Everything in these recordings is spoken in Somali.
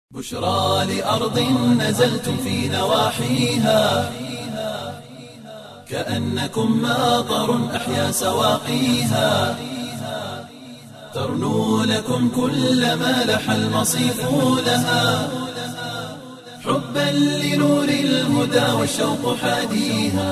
بشرى لأرض نزلتم في نواحيها كأنكم ماطر أحيا سواقيها ترنو لكم كل ما لح المصيف لها حبا لنور الهدى والشوق حاديها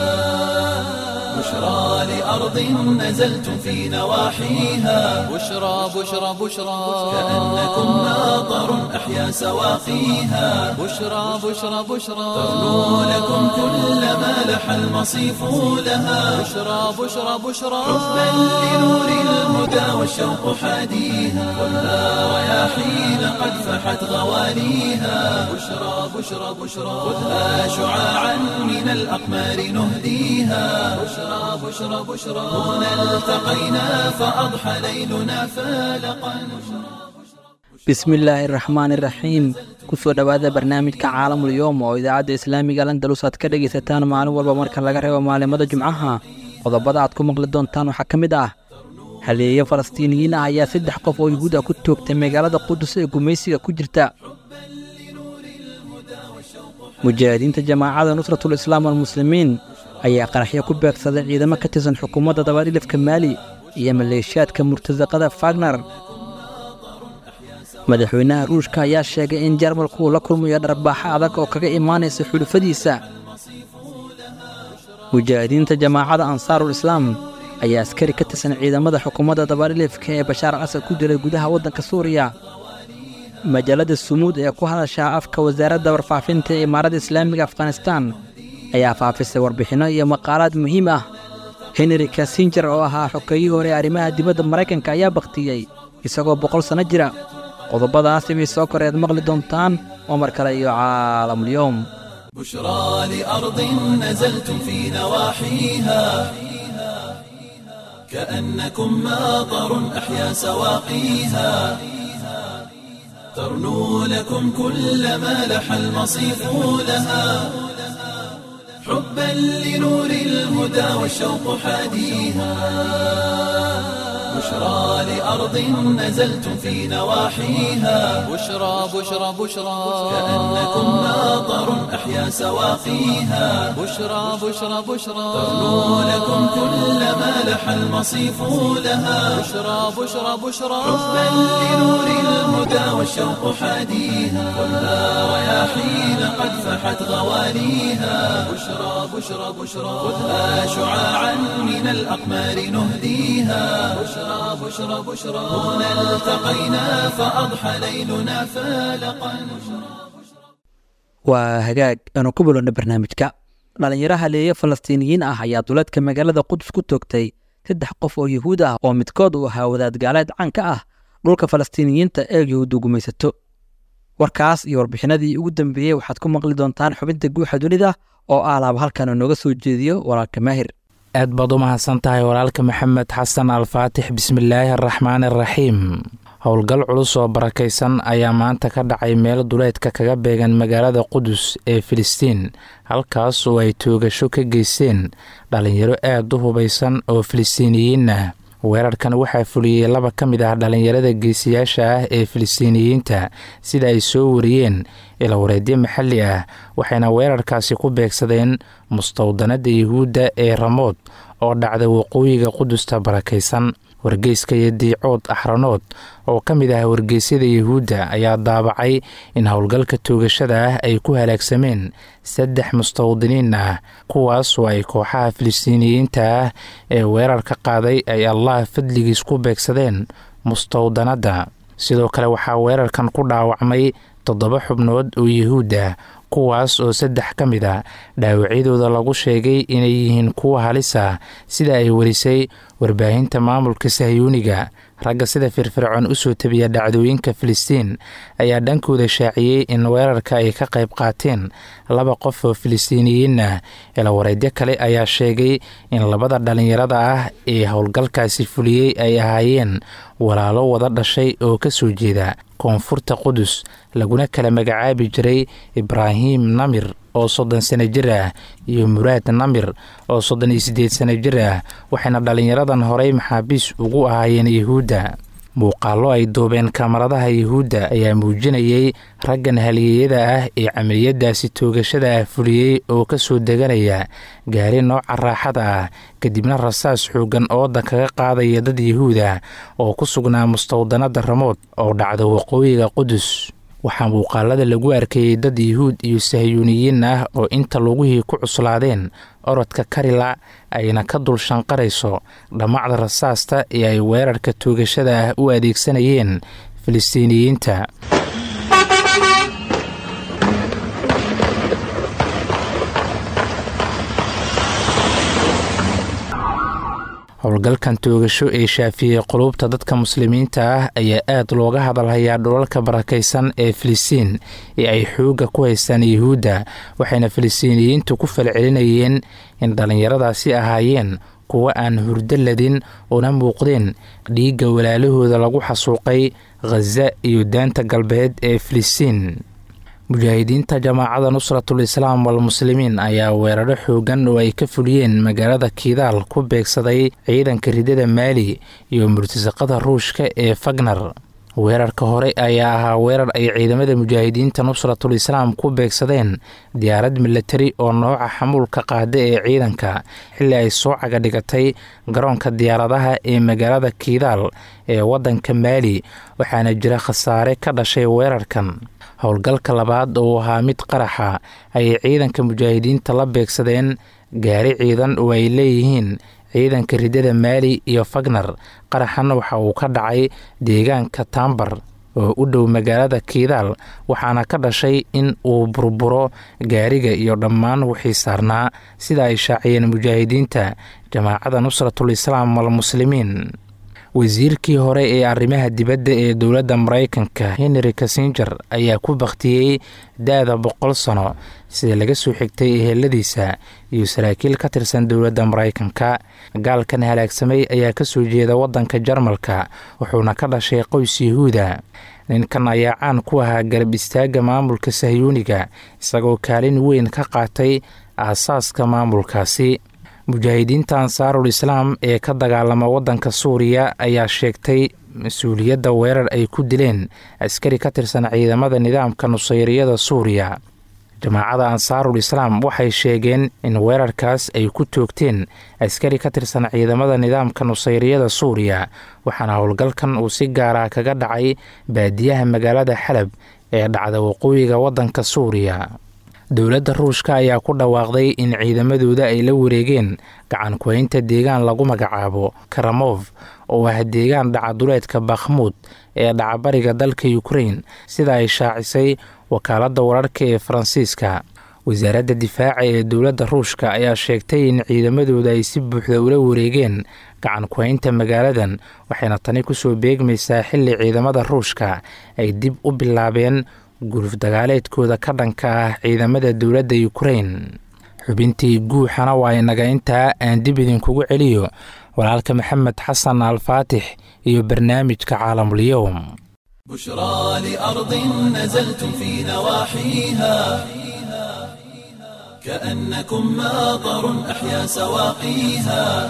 بشرى لأرض نزلتم في نواحيها بشرى بشرى بشرى كأنكم ماطر أحيا سواقيها بشرى بشرى بشرى ترنو لكم كل ما لح المصيف لها بشرى بشرى بشرى حبا لنور الهدى والشوق حاديها خذها رياحين قد فحت غواليها بشرى بشرى بشرى خذها شعاعا من الأقمار نهديها بشرى بشرى بشرى هنا التقينا فأضحى ليلنا فالقا bismillaahi raxmaani raxiim kusoo dhowaada barnaamijka caalamul yoom oo idaacadda islaamiga landalus aad ka dhegaysataan maalin walba marka laga reebo maalimada jumcaha qodobada aad ku maqli doontaan waxaa ka mid ah haleeye falastiiniyiin ah ayaa saddex qof oo yuhuud ah ku toogtay magaalada qudus ee gumaysiga ku jirta mujaahidiinta jamaacada nusratul islaam almuslimiin ayaa qaraxyo ku beegsaday ciidamo ka tirsan xukuumadda dabadhilifka maali iyo maleeshiyaadka murtasaqada fagner madaxweynaha ruushka ayaa sheegay in jarmalku uu la kulmayo dharbaaxo adag oo kaga imaanaysa xulufadiisa mujaahidiinta jamaacada ansaarul islaam ayaa askari ka tirsan ciidamada xukuumadda dabadhilifka ee bashaar casad ku dilay gudaha waddanka suuriya majallada sumuud ee ku hadashaa afka wasaaradda warfaafinta ee imaaradda islaamiga afghanistaan ayaa faafisay warbixinno iyo maqaalaad muhiim ah henry kasinjer oo ahaa xokeeyihii hore ee arrimaha dibadda maraykanka ayaa bakhtiyey isagoo boqol sanno jira qodobadaasi bay soo koreed maqli doontaan oo mar kale iyo caalamulyoom بشرى لأرض نزلتم في نواحيها كأنكم ماطر أحيا سواقيها ترنو لكم كل ما لح المصيف لها حبا لنور الهدى والشوق حاديها بشرى لأرض نزلتم في نواحيها بشرى بشرى بشرى كأنكم ماطر أحيا سواقيها بشرى بشرى بشرى ترنو لكم كل ما لح المصيف لها بشرى بشرى بشرى حبا لنور الهدى والشوق حاديها خذها رياحين قد فحت غواليها بشرى بشرى بشرى خذها شعاعا من الأقمار نهديها بشرى بشرى بشرى هنا التقينا فأضحى ليلنا فالقا waa hagaag aanu ku bilowna barnaamijka dhallinyaro haleeye falastiiniyiin ah ayaa duleedka magaalada qudus ku toogtay saddex qof oo yuhuud ah oo midkood uu ahaa wadaad gaaleed caan ka ah dhulka falastiiniyiinta ee yuhuuddu gumaysato warkaas iyo warbixinadii ugu dambeeyey waxaad ku maqli doontaan xubinta guuxa dunida oo ah laaba halkan uu nooga soo jeediyo walaalka maahir aad baad u mahadsan tahay walaalka maxamed xasan alfaatix bismillaahi araxmaan araxiim howlgal culus oo barakaysan ayaa maanta ka dhacay meel duleedka kaga beegan magaalada qudus ee filistiin halkaas oo ay toogasho ka geysteen dhallinyaro aad u hubaysan oo filistiiniyiin ah weerarkan waxaa fuliyey laba ka mid ah dhallinyarada geesiyaasha ah ee filistiiniyiinta sida ay soo wariyeen ilawareedyo maxalli ah waxayna weerarkaasi ku beegsadeen mustawdanada yuhuudda ee ramood oo dhacda waqooyiga qudusta barakaysan wargeyska iyo diicood axranood oo ka mid ah wargeysyada yuhuudda ayaa daabacay in howlgalka toogashada ah ay ku halaagsameen saddex mustawdiniin ah kuwaas oo ay kooxaha filistiiniyiinta ah ee weerarka qaaday ay allah fadligiis ku beegsadeen mustawdanadda sidoo kale waxaa weerarkan ku dhaawacmay toddoba xubnood oo yuhuud ah kuwaas oo saddex ka mid a dhaawacyadooda lagu sheegay inay yihiin kuwa halis ah sida ay warisay warbaahinta maamulka sahyuuniga ragga sida firfircoon u soo tabiya dhacdooyinka filistiin ayaa dhankooda shaaciyey in weerarka ay ka qayb qaateen laba qof oo filistiiniyiin ah ilawareedyo kale ayaa sheegay in labada dhallinyarada ah ee howlgalkaasi fuliyey ay ahaayeen walaalo wada dhashay oo ka soo jeeda koonfurta qudus laguna kala magacaabi jiray ibraahim namir oo soddon sano jir ah iyo muraad namir oo soddon iyo siddeed sano jir ah waxayna dhallinyaradan horey maxaabiis ugu ahaayeen yuhuudda muuqaallo ay duubeen kamaradaha yuhuudda ayaa muujinayay raggan haliyeyada ah ee camaliyadaasi toogashada ah fuliyey oo ka soo deganaya gaari nooca raaxada ah kadibna rasaas xooggan ooda kaga qaadaya dad yuhuuda oo ku sugnaa mustawdanada ramood oo dhacda waqooyiga qudus waxaa muuqaalada lagu arkayey dad yuhuud iyo sahyuuniyiin ah oo inta lugihii ku cuslaadeen orodka karila ayna ka dul shanqarayso dhammacda rasaasta ee ay weerarka toogashada ah u adeegsanayeen filistiiniyiinta howlgalkan toogasho ee shaafiyey qulubta dadka muslimiinta ah ayaa aad looga hadalhayaa dhulalka barakaysan ee filistiin ee ay xoogga ku haystaan yuhuudda waxayna filistiiniyiintu ku falcelinayeen in dhallinyaradaasi ahaayeen kuwa aan hurdo ladin una muuqdeen dhiigga walaalahooda lagu xasuuqay khaza iyo daanta galbeed ee filistiin mujaahidiinta jamaacada nusratul islaam walmuslimiin ayaa weeraro xoogan oo ay ka fuliyeen magaalada kiidaal ku beegsaday ciidanka ridada maali iyo murtasaqada ruushka ee fagnar weerarka hore ayaa ahaa weerar ay ciidamada mujaahidiinta nusratul islaam ku beegsadeen diyaarad milatari oo nooca xamuulka qaada ee ciidanka xilli ay soo caga dhigatay garoonka diyaaradaha ee magaalada kiidaal ee waddanka maali waxaana jira khasaare ka dhashay weerarkan howlgalka labaad oo ahaa mid qaraxa ayay ciidanka mujaahidiinta la beegsadeen gaari ciidan oo ay leeyihiin ciidanka ridada maali iyo fagnar qaraxan waxa uu ka dhacay deegaanka taambar oo u dhow magaalada kiidaal waxaana ka dhashay in uu burburo gaariga iyo dhammaan wixii saarnaa sida ay shaaciyeen mujaahidiinta jamaacada nusratul islaam walmuslimiin wasiirkii hore ee arrimaha dibadda ee dowladda maraykanka henry kassinger ayaa ku bakhtiyey da-da boqol sano sida laga soo xigtay eheladiisa iyo saraakiil ka tirsan dowladda maraykanka gaalkan halaagsamay ayaa kasoo jeeda waddanka jarmalka wuxuuna ka dhashay qoys yahuuda ninkan ayaa caan ku ahaa garab istaagga maamulka sahyuuniga isagoo kaalin weyn ka qaatay aasaaska maamulkaasi mujaahidiinta ansaarul islaam ee ka dagaalama waddanka suuriya ayaa sheegtay mas-uuliyadda weerar ay ku dileen askari ka tirsan ciidamada nidaamka nusayriyada suuriya jamaacada ansaarul islaam waxay sheegeen in weerarkaas ay ku toogteen askari ka tirsan ciidamada nidaamka nusayriyada suuriya waxaana howlgalkan uu si gaara kaga dhacay baadiyaha magaalada xalab ee dhacda waqooyiga waddanka suuriya dowladda ruushka ayaa ku dhawaaqday in ciidamadooda ay la wareegeen gacan kuhaynta deegaan lagu magacaabo karamof oo ah deegaan dhacaduleedka bakhmuud ee dhacabariga dalka ukrain sida ay shaacisay wakaaladda wararka ee faransiiska wasaaradda difaaca ee dowladda ruushka ayaa sheegtay in ciidamadooda ay si buuxda ula wareegeen gacan kuhaynta magaaladan waxayna tani kusoo beegmaysaa xilli ciidamada ruushka ay dib u bilaabeen guluf dagaaleedkooda ka dhanka ah ciidamada dowladda ukrain xubintii guuxana waa inaga intaa aan dib idinkugu celiyo walaalka maxamed xasan alfaatix iyo barnaamijka caalamulyoum بشرى لأرض نزلتم في نواحيها كأنكم ماطر أحيا سواقيها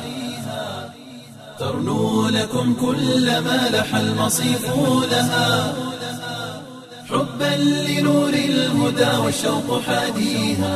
ترنو لكم كل ما لح المصيف لها حبا لنور الهدى والشوق حاديها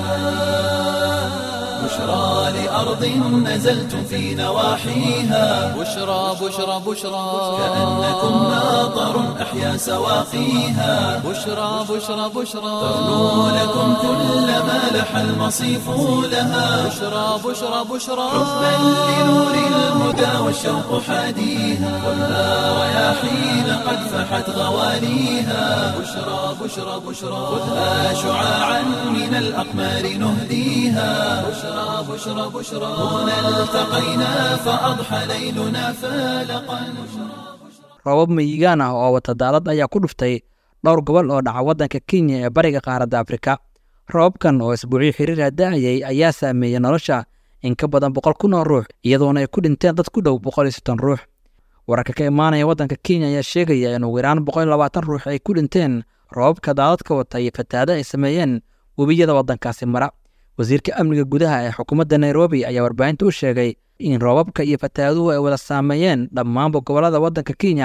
بشرى لأرض نزلتم في نواحيها بشرى بشرى بشرى كأنكم ماطر أحيا سواقيها بشرى بشرى بشرى ترنو لكم كل ما لح المصيف لها بشرى بشرى بشرى حبا لنور الهدى والشوق حاديها والنار رياحين قد فحت غواليها بشرى بشرى بشرى خذها شعاعا من الأقمار نهديها بشرى بشرى بشرى هنا التقينا فأضحى ليلنا فالقا roobab miyigaan ah oo wata daalad ayaa ku dhuftay dhowr gobol oo dhaca waddanka kenya ee bariga qaaradda afrika roobabkan oo isbuucyo xiriira da'ayay ayaa saameeyey nolosha in ka badan boqol kun oo ruux iyadoona ay ku dhinteen dad ku dhow boqol iyo soddon ruux wararka ka imaanaya waddanka kenya ayaa sheegaya in ugu yaraan boqol iyo labaatan ruux ay ku dhinteen roobabka daadadka wata iyo fatahaada ay sameeyeen webiyada waddankaasi mara wasiirka amniga gudaha ee xukuumadda nairobi ayaa warbaahinta u sheegay in roobabka iyo fatahaaduhu ay wada saameeyeen dhammaanba gobollada waddanka kenya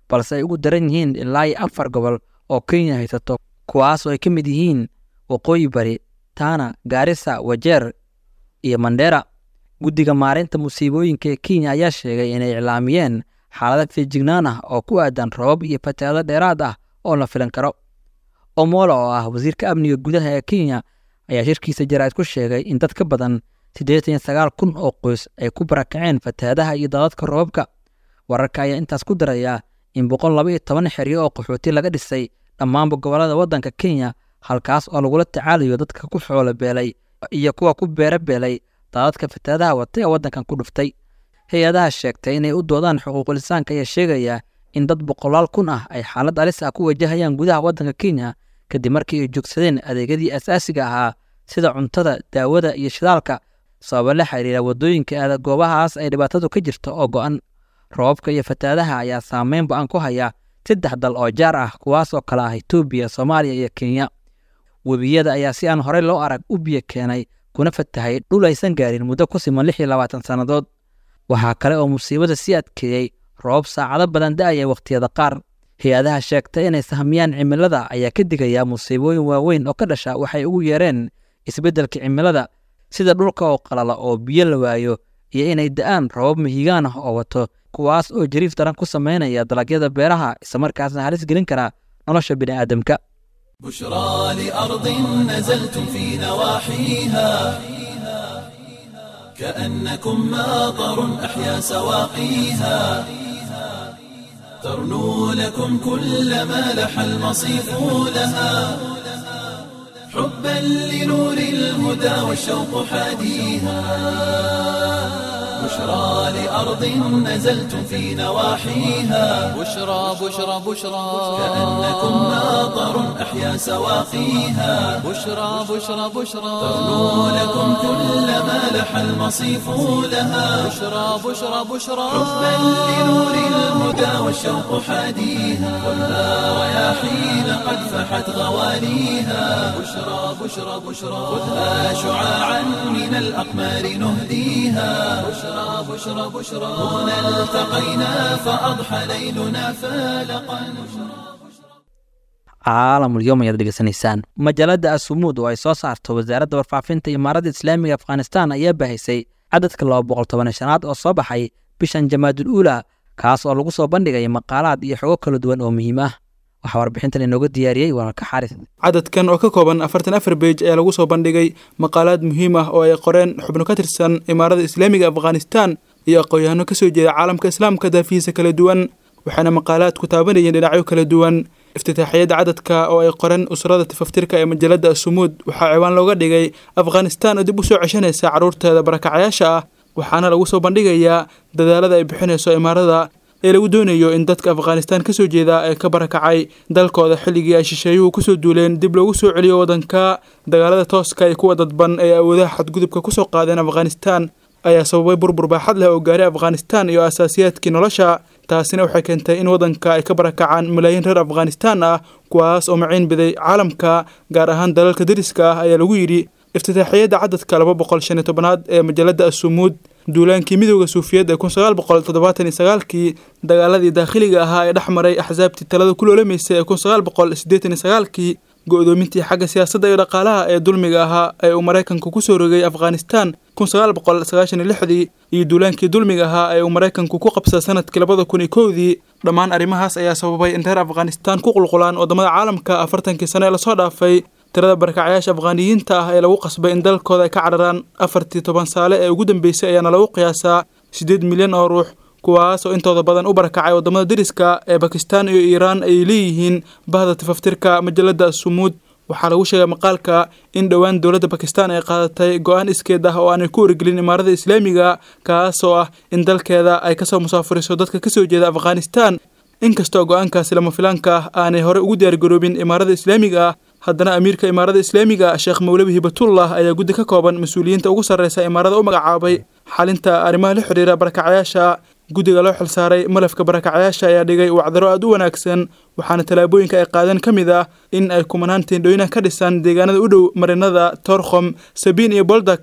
balse ay ugu daran yihiin ilaa iyo afar gobol oo kenya haysato kuwaas oo ay ka mid yihiin waqooyi bari tana gaarisa wajeer iyo mandheera guddiga maareynta musiibooyinka ee kenya ayaa sheegay inay iclaamiyeen xaalada feejignaan ah oo ku aadan robab iyo fatahaado dheeraad ah oo la filan karo omolo oo ah wasiirka amniga gudaha ee kenya ayaa shirkiisa jaraa'id ku sheegay in dad ka badan siddeetan iyo sagaal kun oo qoys ay ku barakaceen fatahaadaha iyo daadadka robabka wararka ayaa intaas ku daraya in boqol laba iyo toban xeryo oo qaxooti laga dhisay dhammaanba gobollada waddanka kenya halkaas oo lagula tacaalayo dadka ku xoolo beelay iyo kuwa ku beero beelay daadadka fatahaadaha wata ee waddankan ku dhuftay hay-adaha sheegtay inay u doodaan xuquuqul insaanka ayaa sheegaya in dad boqolaal kun ah ay xaalad alis ah ku wajahayaan gudaha waddanka kenya kadib markii ay joogsadeen adeegyadii asaasiga ahaa sida cuntada daawada iyo shidaalka sababa la xiriira waddooyinka aada goobahaas ay dhibaatadu ka jirto oo go'an roobabka iyo fatahaadaha ayaa saameyn ba-an ku haya saddex dal oo jaar ah kuwaas oo kale ah etoobiya soomaaliya iyo kenya webiyada ayaa si aan horey loo arag u biyo keenay kuna fatahay dhul aysan gaarin muddo ku siman lix iyo labaatan sannadood waxaa kale oo musiibada sii adkeeyey roobab saacado badan da'aya wakhtiyada qaar hay-adaha sheegtay inay sahmiyaan cimilada ayaa ka digaya musiibooyin waaweyn oo ka dhasha waxay ugu yeereen isbeddelka cimilada sida dhulka oo qalala oo biyo la waayo iyo inay da'aan roobab mihigaan ah oo wato kuwaas oo jariif daran ku samaynaya dalagyada beeraha islamarkaasna halis gelin kara nolosha bini'aadamka بشرى لأرض نزلتم في نواحيها كأنكم ماطر أحيا سواقيها ترنو لكم كل ما لح المصيف لها حبا لنور الهدى والشوق حاديها بشرى لأرض نزلتم في نواحيها بشرى بشرى بشرى كأنكم ماطر أحيا سواقيها بشرى بشرى بشرى ترنو لكم كل ما لح المصيف لها بشرى بشرى بشرى حبا لنور الهدى والشوق حاديها كلها رياحين قد فحت غواليها بشرى بشرى بشرى خذها شعاعا من الأقمار نهديها بشرى بشرى بشرى هنا التقينا فأضحى ليلنا فالقا caalamul yom ayaad dhegeysanaysaan majaalada asumuud oo ay soo saarto wasaaradda warfaafinta imaaradda islaamiga afghanistan ayaa baahisay cadadka laba boqol toban shanaad oo soo baxay bishan jamaadul uula kaas oo lagu soo bandhigay maqaalaad iyo xogo kala duwan oo muhiim ah waxaa warbixintan inooga diyaariyey walaalka xaris cadadkan oo ka kooban afartan afar beej ayaa lagu soo bandhigay maqaalaad muhiim ah oo ay qoreen xubno ka tirsan imaarada islaamiga afghanistan iyo aqoon-yahano kasoo jeeda caalamka islaamka daafihiisa kala duwan waxaana maqaalaadku taabanayeen dhinacyo kala duwan iftitaaxiyadda cadadka oo ay qoreen usrada tifaftirka ee majalada asumuud waxaa ciwaan looga dhigay afghanistan oo dib u soo ceshanaysa carruurteeda barakacayaasha ah waxaana lagu soo bandhigayaa dadaalada ay bixinayso imaarada ee lagu doonayo in dadka afghanistan kasoo jeeda ee ka barakacay dalkooda xilligii ay shisheeyuhu kusoo duuleen dib loogu soo celiyo waddanka dagaalada tooska iyo kuwa dadban ee awoodaha xadgudubka kusoo qaadeen afghanistan ayaa sababay burbur baaxad leh oo gaaray afghanistan iyo asaasiyaadkii nolosha taasina waxay keentay in waddanka ay ka barakacaan malaayiin reer afghanistan ah kuwaas oo maciin biday caalamka gaar ahaan dalalka deriska ah ayaa lagu yidhi iftitaaxiyadda cadadka laba boqol shan iyo tobanaad ee majalada asumuud duulaankii midooda suufiyad ee kun sagaal boqol toddobaatan iyo sagaalkii dagaaladii daakhiliga ahaa ee dhex maray axsaabtii talada ku loolamaysay ee kun sagaal boqol siddeetan iyo sagaalkii go-doomintii xagga siyaasadda iyo dhaqaalaha ee dulmiga ahaa ee uu maraykanku kusoo rogay afghanistan kun sagaal boqol sagaashan iyo lixdii iyo duulaankii dulmiga ahaa ee uu maraykanku ku qabsa sanadkii labada kun iyo kowdii dhammaan arrimahaas ayaa sababay in reer afghanistan ku qulqulaan waddamada caalamka afartankii sano ee lasoo dhaafay tirada barakacayaasha afghaaniyiinta ah ee lagu qasbay in dalkooda ay ka cararaan afartii toban saale ee ugu dambeysay ayaana lagu qiyaasaa siddeed milyan oo ruux kuwaas oo intooda badan u barakacay waddamada deriska ee bakistan iyo iiraan ay leeyihiin bahda tifaftirka majalada asumuud waxaa lagu sheegay maqaalka in dhowaan dowladda bakistan ay qaadatay go-aan iskeed ah oo aanay ku wargelin imaarada islaamiga kaas oo ah in dalkeeda ay kasoo musaafuriso dadka kasoo jeeda afghanistan inkastoo go-aankaasi lama filaanka ah aanay hore ugu diyaargaroobin imaarada islaamiga ah haddana amiirka imaarada islaamiga sheekh mawlabi hibatullah ayaa guddi ka kooban mas-uuliyiinta ugu sarreysa imaarada u magacaabay xalinta arrimaha la xidhiira barakacayaasha guddiga loo xilsaaray malafka barakacayaasha ayaa dhigay wacdaro aada u wanaagsan waxaana tallaabooyinka ay qaadeen ka mid ah in ay kumanaan teendhooyinah ka dhisaan deegaanada u dhow marinada torkhom sabiin iyo boldak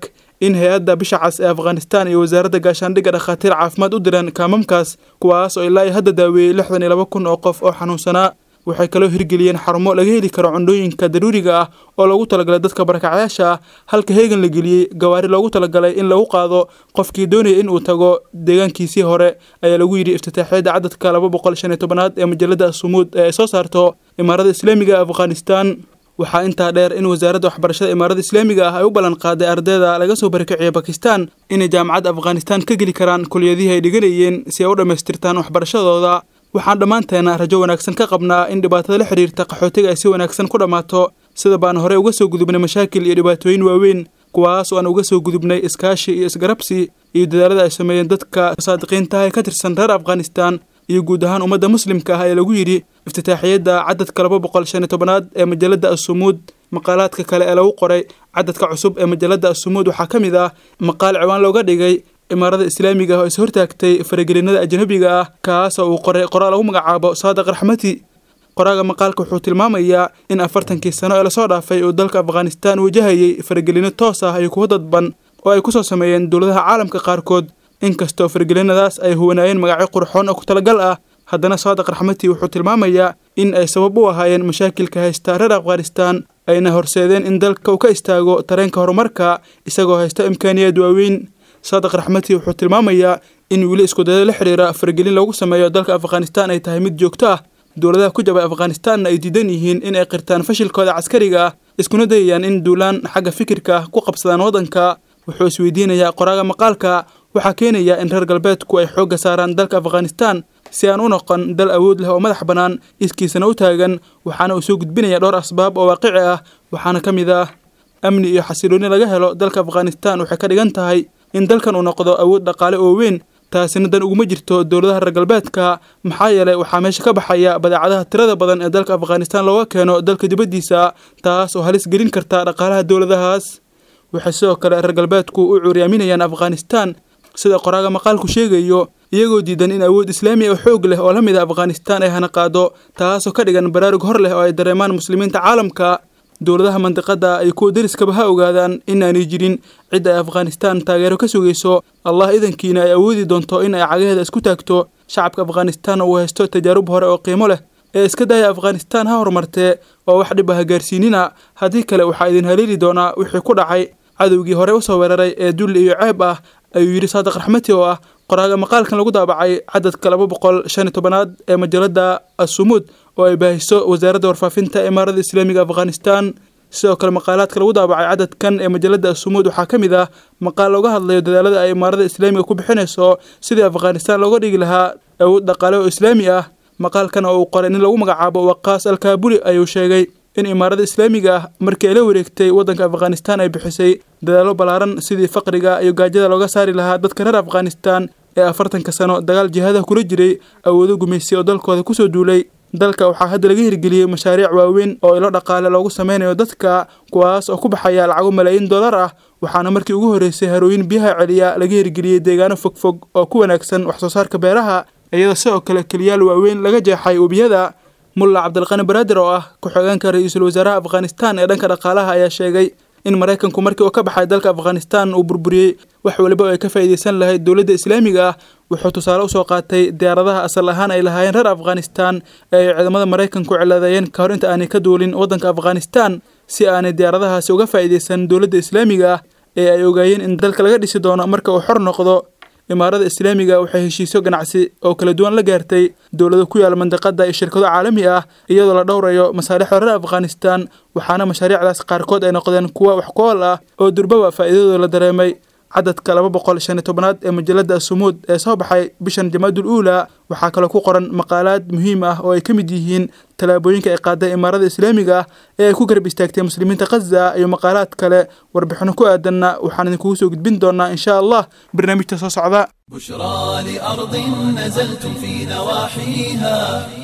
in hay-adda bisha cas ee afghanistan iyo wasaaradda gaashaandhigga dhakhaatiir caafimaad u direen kaamamkaas kuwaas oo ilaa iyo hadda daaweeyey lixdan iyo laba kun oo qof oo xanuunsanaa waxay kaloo hirgeliyeen xarumo laga heli karo cundhooyinka daruuriga ah oo loogu talagalay dadka barakacyaasha ah halka heegan la geliyey gawaari loogu talagalay in lagu qaado qofkii doonaya in uu tago deegaankiisii hore ayaa lagu yidhi iftitaaxiyadda cadadka laba boqol shan iyo tobanaad ee majalada asumuud ee ay soo saarto imaarada islaamiga ee afghanistan waxaa intaa dheer in wasaaradda waxbarashada imaarada islaamiga ah ay u ballan qaaday ardayda laga soo barakiciyay bakistan inay jaamacadda afghanistan ka geli karaan kuliyadihii ay dhiganayeen si ay u dhammaystirtaan waxbarashadooda waxaan dhammaanteena rajo wanaagsan ka qabnaa in dhibaatada la xidhiirta qaxootiga ay si wanaagsan ku dhammaato sida baan horey uga soo gudubnay mashaakil iyo dhibaatooyin waaweyn kuwaas oo aan uga soo gudubnay iskaashi iyo isgarabsi iyo dadaalada ay sameeyeen dadka saadiqiintaha ee ka tirsan reer afghanistan iyo guud ahaan ummadda muslimka ah ee lagu yidhi iftitaaxiyadda cadadka laba boqol shan iyo tobanaad ee majalada asumuud maqaalaadka kale ee lagu qoray cadadka cusub ee majalada asumuud waxaa ka mid ah maqaal ciwaan looga dhigay imaarada islaamiga ah oo is hortaagtay faragelinada ajnabiga ah kaas oo uu qoray qoraal lagu magacaabo saadiq raxmati qoraaga maqaalka wuxuu tilmaamayaa in afartankii sano ee lasoo dhaafay uu dalka afghanistan wajahayay faragelino toos ah iyo kuwo dadban oo ay kusoo sameeyeen dowladaha caalamka qaarkood inkastoo faragelinadaas ay huwanaayeen magacyo qurxoon oo ku talagal ah haddana saadiq raxmati wuxuu tilmaamayaa in ay sabab u ahaayeen mashaakilka haysta reer afghanistan ayna horseedeen in dalka uu ka istaago tareenka horumarka isagoo haysta imkaaniyaad waaweyn saadiq raxmati wuxuu tilmaamayaa in weli iskudayada la xidhiira faragelin loogu sameeyo dalka afghanistan ay tahay mid joogto ah dowladaha ku jabay afghanistanna ay diidan yihiin in ay qirtaan fashilkooda caskariga ah iskuna dayayaan in duulaan xagga fikirka ah ku qabsadaan waddanka wuxuu isweydiinayaa qoraaga maqaalka waxaa keenaya in reer galbeedku ay xoogga saaraan dalka afghanistan si aan u noqon dal awood leh oo madax bannaan iskiisana u taagan waxaana uu soo gudbinaya dhowr asbaab oo waaqici ah waxaana ka mid ah amni iyo xasilooni laga helo dalka afghanistan waxay ka dhigan tahay in dalkan uu noqdo awood dhaqaale oo weyn taasina dan uguma jirto dowladaha reer galbeedka maxaa yeelay waxaa meesha ka baxaya badeecadaha tirada badan ee dalka afghanistan looga keeno dalka dibaddiisa taas oo halis gelin karta dhaqaalaha dowladahaas waxay sidoo kale reer galbeedku u cuuryaaminayaan afghanistan sida qoraaga maqaalku sheegayo iyagoo diidan in awood islaami oo xoog leh oo la mid a afghanistan ay hana qaado taasoo ka dhigan baraarug hor leh oo ay dareemaan muslimiinta caalamka dowladaha mandiqada ay kuwa deriskaba ha ogaadaan inaanay jirin cid ay afghanistan taageero ka sugayso allah idankiina ay awoodi doonto in ay cagaheeda isku taagto shacabka afghanistan uu haysto tajaarub hore oo qiimo leh ee iska daya afghanistan ha horumartee oo wax dhib ah gaarsiinina haddii kale waxaa idin haleeli doonaa wixii ku dhacay cadowgii hore usoo weeraray ee dulli iyo ceeb ah ayuu yidhi saadiq raxmati oo ah qoraaga maqaalkan lagu daabacay cadadka laba boqol shan iyo tobanaad ee majalada asumuud oo ay baahiso wasaaradda warfaafinta imaarada islaamiga afghanistan sidoo kale maqaalaadka lagu daabacay cadadkan ee majalada asumuud waxaa ka mid ah maqaal looga hadlayo dadaalada ay imaarada islaamiga ku bixinayso sidii afghanistan looga dhigi lahaa awood dhaqaale oo islaami ah maqaalkan oo uu qoray nin lagu magacaabo waqaas alkaabuli ayuu sheegay in imaarada islaamiga ah markii ay la wareegtay waddanka afghanistan ay bixisay dadaallo ballaaran sidii faqriga iyo gaajada looga saari lahaa dadka reer afghanistan ee afartanka sano dagaal jihadaha kula jiray awoodo gumaysi oo dalkooda kusoo duulay dalka waxaa hadda laga hirgeliyey mashaariic waaweyn oo ilo dhaqaale loogu sameynayo dadka kuwaas oo ku baxaya lacago malaayiin dollar ah waxaana markii ugu horreysay harooyin biyaha celiya laga hirgeliyey deegaano fogfog oo ku wanaagsan wax soo saarka beeraha iyadoo sidoo kale keliyaal waaweyn laga jeexay webiyada mulla cabdilqani baraadir oo ah ku-xigeenka ra-iisul wasaaraha afghanistan ee dhanka dhaqaalaha ayaa sheegay in maraykanku markii uu ka baxay dalka afghanistan uu burburiyey wax waliba oo ay ka faa'iidaysan lahayd dowladda islaamiga ah wuxuu tusaale usoo qaatay diyaaradaha asal ahaan ay lahaayeen reer afghanistan ee ay ciidamada maraykanku ciladeeyeen ka hor inta aanay ka duulin waddanka afghanistan si aanay diyaaradahaasi uga faa'iidaysan dowladda islaamiga ah ee ay ogaayeen in dalka laga dhisi doono marka uu xor noqdo imaarada islaamiga waxay heshiisyo ganacsi oo kala duwan la gaartay dowlado ku yaala mandiqada iyo shirkado caalami ah iyadoo la dhowrayo masaalixda reer afghanistan waxaana mashaariicdaas qaarkood ay noqdeen kuwa wax ku-ool ah oo durbaba faa'iidadooda la dareemay cadadka laba boqol shan iyo tobanaad ee majalada asumuud ee soo baxay bishan jamaadul uula waxaa kaloo ku qoran maqaalaad muhiim ah oo ay ka mid yihiin tallaabooyinka ay qaaday imaarada islaamiga ah ee ay ku garab istaagtay muslimiinta khaza iyo maqaalaad kale warbixino ku aadanna waxaan idinkugu soo gudbin doonaa insha allah barnaamijta soo socda بشرى لأرض نزلتم في نواحيها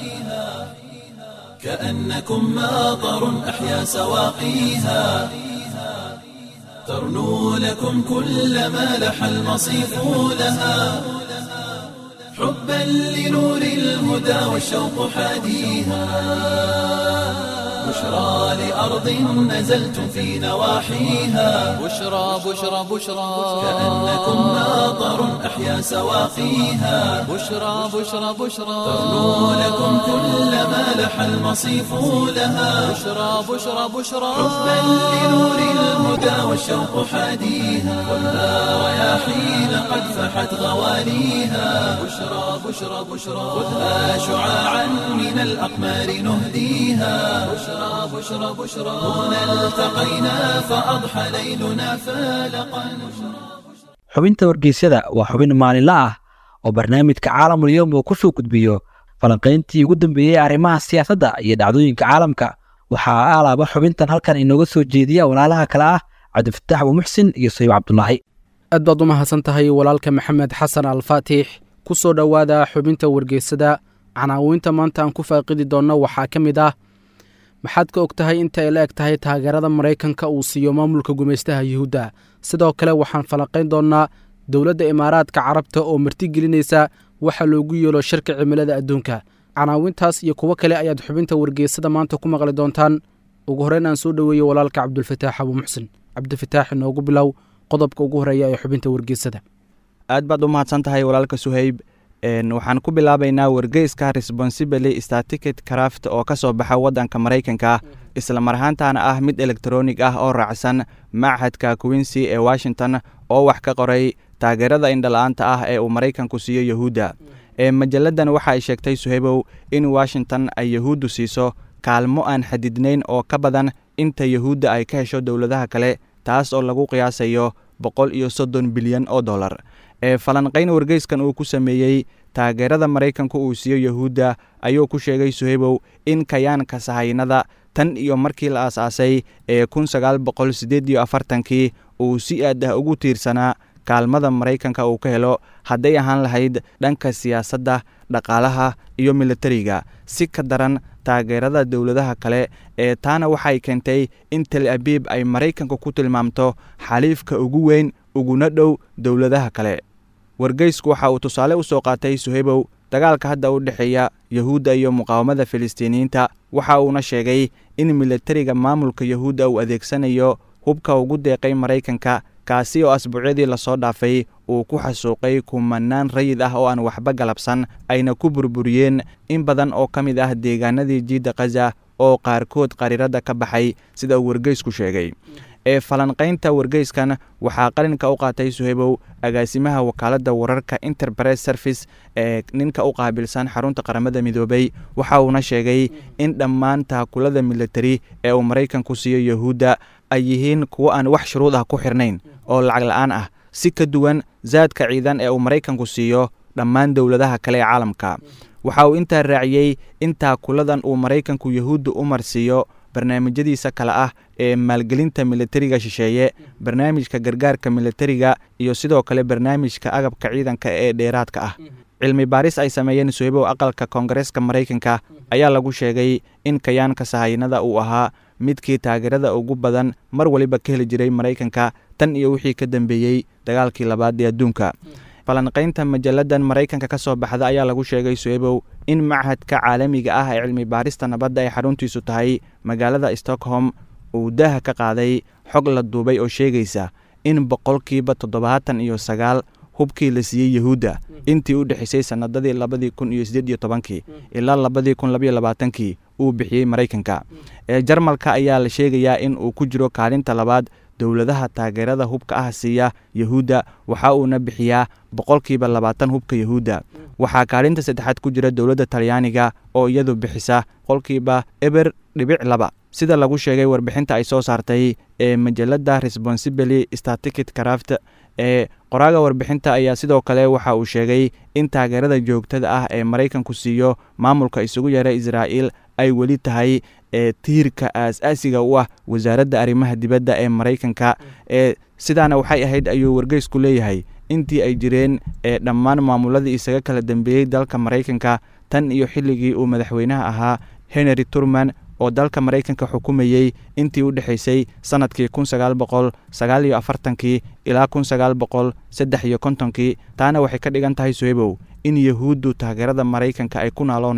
كأنكم ماطر أحيا سواقيها ترنو لكم كل ما لح المصيف لها حبا لنور الهدى والشوق حاديها بشرى لأرض نزلتم في نواحيها بشرى بشرى بشرى كأنكم ماطر أحيا سواقيها بشرى بشرى بشرى ترنو لكم كل ما لح المصيف لها بشرى بشرى بشرى حبا لنور الهدى والشوق حاديها ولا رياحين قد فحت غواليها بشرى بشرى بشرى خذها شعاعا من الأقمار نهديها بشرى بشرى بشرى هنا التقينا فأضحى ليلنا فالقا xubinta wargeysyada waa xubin maalinle ah oo barnaamijka caalamul yowm uu ku soo gudbiyo falanqayntii ugu dambeeyey arrimaha siyaasadda iyo dhacdooyinka caalamka waxaa alaaba xubintan halkan inooga soo jeediya walaalaha kale ah cabdifataax abuumuxsin iyo sayib cabdulaahi aad baad u mahadsan tahay walaalka maxamed xasan alfaatix ku soo dhowaada xubinta wargeysada canaawinta maanta aan ku faaqidi doonno waxaa ka mid ah maxaad ka og tahay inta ay la eg tahay taageerada maraykanka uu siiyo maamulka gumaystaha yuhuudda sidoo kale waxaan falanqayn doonnaa dowladda imaaraadka carabta oo martigelinaysa waxa loogu yeelo shirka cimilada adduunka canaawintaas iyo kuwo kale ayaad xubinta wargeysada maanta ku maqli doontaan ugu horreyn aan soo dhoweeyey walaalka cabdulfataax abuumuxsin cabdifataax inoogu bilow qodobka ugu horreeya ee xubinta wargeysada aad baad u mahadsan tahay walaalka suhayb waxaan ku bilaabaynaa wargeyska responsibly staticket craft oo ka soo baxa waddanka maraykanka isla mar ahaantaana ah mid elektronig ah oo raacsan machadka quincy ee washington oo wax ka qoray taageerada indhala-aanta ah ee uu maraykanku siiyo yahuudda ee majalladan waxa ay sheegtay suhaybow in washington ay yahuuddu siiso kaalmo aan xadidnayn oo ka badan inta yahuudda ay ka hesho dowladaha kale taas oo lagu qiyaasayo boqol iyo soddon bilyan oo dollar ee falanqayn wargeyskan uu ku sameeyey taageerada maraykanku uu siiyo yahuudda ayuu ku sheegay suhaybow in kayaanka sahaynada tan iyo markii la aasaasay ee kun sagaal boqol siddeed iyo afartankii uu si aad ah ugu tiirsanaa kaalmada maraykanka uu ka helo hadday ahaan lahayd dhanka siyaasadda dhaqaalaha iyo militariga si ka daran taageerada dowladaha kale ee taana waxay keentay in tel abiib ay maraykanka ku tilmaamto xaliifka ugu weyn uguna dhow dowladaha kale wargeysku waxa uu tusaale u soo qaatay suhaybow dagaalka hadda u dhexeeya yahuudda iyo muqaawamada filistiiniyiinta waxa uuna sheegay in militariga maamulka yahuudda uu adeegsanayo hubka ugu deeqay maraykanka kaasi oo asbuucyadii lasoo dhaafay uu ku xasuuqay kumanaan rayid ah oo aan waxba galabsan ayna ku burburiyeen in badan oo ka mid ah deegaanadii jiidda khaza oo qaarkood qariiradda ka baxay sida uu wargeysku sheegay ee falanqaynta wargeyskan waxaa qalinka u qaatay suhaybow agaasimaha wakaaladda wararka interpress service ee ninka u qaabilsan xarunta qaramada midoobay waxa uuna sheegay in dhammaan taakulada militari ee uu maraykanku siiyo yahuudda ay yihiin kuwo aan wax shuruud ah ku xirnayn oo lacag la-aan ah si ka duwan zaadka ciidan ee uu maraykanku siiyo dhammaan dowladaha kale ee caalamka waxa uu intaa raaciyey in taakuladan uu maraykanku yahuudda u marsiiyo barnaamijyadiisa kale ah ee maalgelinta militariga shisheeye barnaamijka gargaarka militariga iyo sidoo kale barnaamijka agabka ciidanka ee dheeraadka ah cilmi baaris ay sameeyeen suhaybow aqalka koongareeska maraykanka ayaa lagu sheegay in kayaanka sahaynada uu ahaa midkii taageerada ugu badan mar waliba ka heli jiray maraykanka tan iyo wixii ka dambeeyey dagaalkii labaad ee adduunka falanqaynta majalladan maraykanka ka soo baxda ayaa lagu sheegay suhaybow in machadka caalamiga ah ee cilmi baarista nabadda ay xaruntiisu tahay magaalada stockholm uu daaha ka qaaday xog la duubay oo sheegaysa in boqolkiiba toddobaatan iyo sagaal hubkii la siiyey yahuudda intii u dhexaysay sannadadii labadii kun iyo siddeed iyo tobankii ilaa labadii kun labaiyo labaatankii uu bixiyey maraykanka ee jarmalka ayaa la sheegayaa in uu ku jiro kaalinta labaad dowladaha taageerada hubka ah siiya yahuudda waxa uuna bixiyaa boqolkiiba labaatan hubka yahuudda waxaa kaalinta saddexaad ku jira dowladda talyaaniga oo iyadu bixisa boqolkiiba eber dhibic laba sida lagu sheegay warbixinta ay soo saartay ee majalada responsibly statikit craft ee qoraaga warbixinta ayaa sidoo kale waxa uu sheegay in taageerada joogtada ah ee maraykanku siiyo maamulka isugu yeera israa'iil ay weli tahay ee tiirka aas-aasiga u ah wasaaradda arrimaha dibadda ee maraykanka ee sidaana waxay ahayd ayuu wargeysku leeyahay intii ay jireen ee dhammaan maamuladii isaga kala dambeeyey dalka maraykanka tan iyo xilligii uu madaxweynaha ahaa henry turman oo dalka maraykanka xukumayey intii u dhexaysay sannadkii kun sagaal boqol sagaal iyo afartankii ilaa kun sagaal boqol saddex iyo kontonkii taana waxay ka dhigan tahay suhebow in yahuuddu taageerada maraykanka ay ku naaloonayso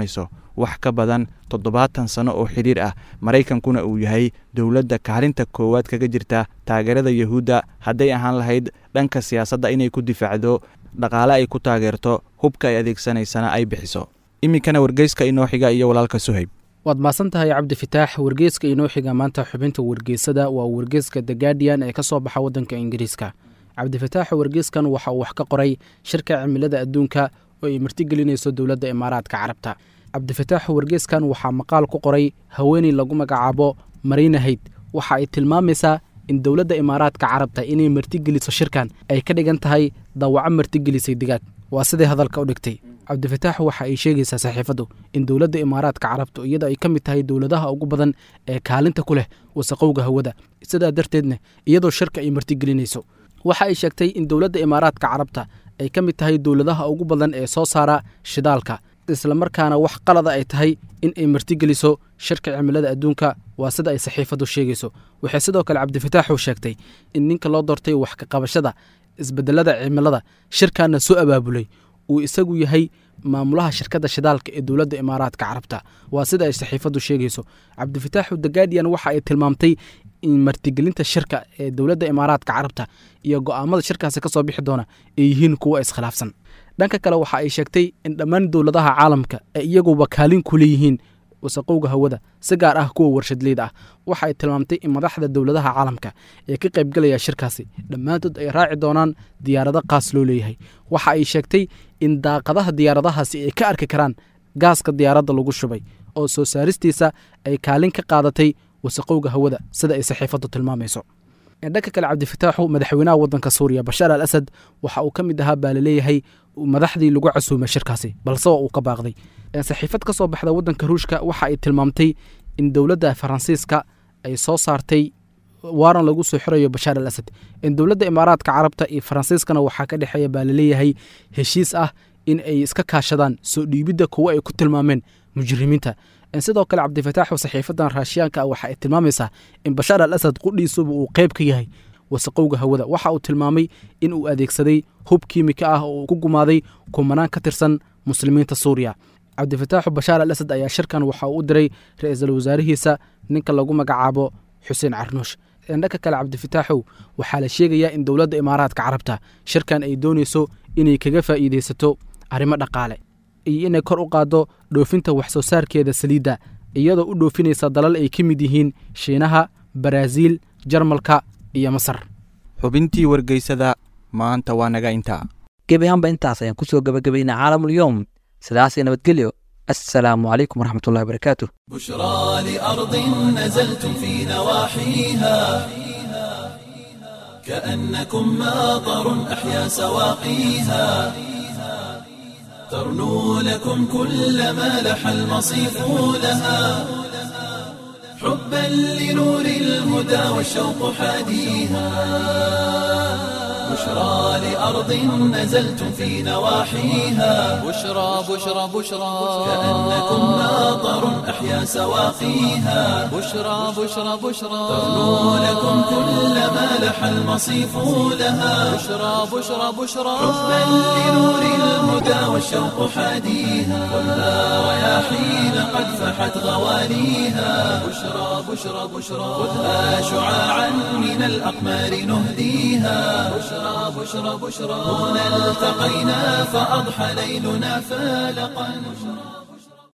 wax ka badan toddobaatan sano oo xidhiir ah maraykankuna uu yahay dowladda kaalinta koowaad kaga jirta taageerada yuhuudda hadday ahaan lahayd dhanka siyaasadda inay ku difaacdo dhaqaale ay ku taageerto hubka ay adeegsanaysana ay bixiso iminkana wargeyska inoo xiga iyo walaalka suhayb waad mahadsan tahay cabdifitaax wargeyska inoo xiga maanta xubinta wargeysada waa wargeyska the guardian ee ka soo baxa waddanka ingiriiska cabdifitaax wargeyskan waxa uu wax ka qoray shirka cimilada adduunka oo ay martigelinayso dowladda imaaraadka carabta cabdifitaax wargeyskan waxaa maqaal ku qoray haweeney lagu magacaabo marinahayd waxa ay tilmaamaysaa in dowladda imaaraadka carabta inay martigeliso shirkan ay ka dhigan tahay dawaco martigelisay digaag waa siday hadalka u dhigtay cabdifitaax waxa ay sheegaysaa saxiifaddu in dowladda imaaraadka carabtu iyada ay ka mid tahay dowladaha ugu badan ee kaalinta ku leh wasaqowga hawada sidaa darteedna iyadoo shirka ay martigelinayso waxa ay sheegtay in dowladda imaaraadka carabta ay ka mid tahay dowladaha ugu badan ee soo saara shidaalka islamarkaana wax qalada ay tahay in ay martigeliso shirka cimilada adduunka waa sida ay saxiifaddu sheegayso waxay sidoo kale cabdifitaaxu sheegtay in ninka loo doortay wax ka qabashada isbedelada cimilada shirkaana soo abaabulay uu isagu yahay maamulaha shirkadda shidaalka ee dowladda imaaraadka carabta waa sida ay saxiifaddu sheegayso cabdifitaaxu the guardian waxa ay tilmaamtay in martigelinta shirka ee dowladda imaaraadka carabta iyo go'aamada shirkaasi ka soo bixi doona ay yihiin kuwa iskhilaafsan dhanka kale waxa ay sheegtay in dhammaan dowladaha caalamka ay iyaguba kaalin ku leeyihiin wasaqowga hawada si gaar ah kuwa warshadleyda ah waxa ay tilmaamtay in madaxda dowladaha caalamka ee ka qaybgalaya shirkaasi dhammaantood ay raaci doonaan diyaarado qaas loo leeyahay waxa ay sheegtay in daaqadaha diyaaradahaasi ay ka arki karaan gaaska diyaaradda lagu shubay oo soo saaristiisa ay kaalin ka qaadatay wasaqowga hawada sida ay saxiifaddu tilmaamayso dhanka kale cabdifitaaxu madaxweynaha waddanka suuriya bashaar al asad waxa uu ka mid ahaa baa laleeyahay madaxdii lagu casuumay shirkaasi balse waa uu ka baaqday saxiifad ka soo baxda waddanka ruushka waxa ay tilmaamtay in dowladda faransiiska ay soo saartay waaran lagu soo xirayo bashaar al asad in dowladda imaaraadka carabta iyo faransiiskana waxaa ka dhexeeya baa laleeyahay heshiis ah in ay iska kaashadaan soo dhiibidda kuwo ay ku tilmaameen mujrimiinta sidoo kale cabdifitaaxu saxiifadan raashiyaanka ah waxa ay tilmaamaysaa in bashaar al asad qudhiisuba uu qayb ka yahay wasaqowga hawada waxa uu tilmaamay in uu adeegsaday hub kiimika ah oo uu ku gumaaday kumanaan ka tirsan muslimiinta suuriya cabdifitaaxu bashaar al asad ayaa shirkan waxa uu u diray ra-iisul wasaarihiisa ninka lagu magacaabo xuseen carnuush dhanka kale cabdifitaaxow waxaa la sheegayaa in dowladda imaaraadka carabta shirkan ay doonayso inay kaga faa'iidaysato arrimo dhaqaale iyo inay kor u qaaddo dhoofinta wax soo saarkeeda saliidda iyadoo u dhoofinaysa dalal ay ka mid yihiin shiinaha baraaziil jarmalka iyo masar xubintii wargeysada maanta waa naga intaa gebi ahaanba intaas ayaan ku soo gebagabaynaa caalamulyoom sidaasay nabadgelyo assalaamu calaykum waraxmatullahi wabarakaatu بشرى لأرض نزلتم في نواحيها كأنكم ماطر أحيا سواقيها ترنو لكم كل ما لح المصيف لها حبا لنور الهدى والشوق حاديها بشرى لأرض نزلتم في نواحيها بشرى بشرى بشرى كأنكم ماطر أحيا سواقيها بشرى بشرى بشرى ترنو لكم كل ما لح المصيف لها بشرى بشرى بشرى حبا لنور الهدى والشوق حاديها كلها رياحين قد فحت غواليها بشرى بشرى بشرى خذها شعاعا من الأقمار نهديها بشرى بشرى بشرى هنا التقينا فأضحى ليلنا فالقا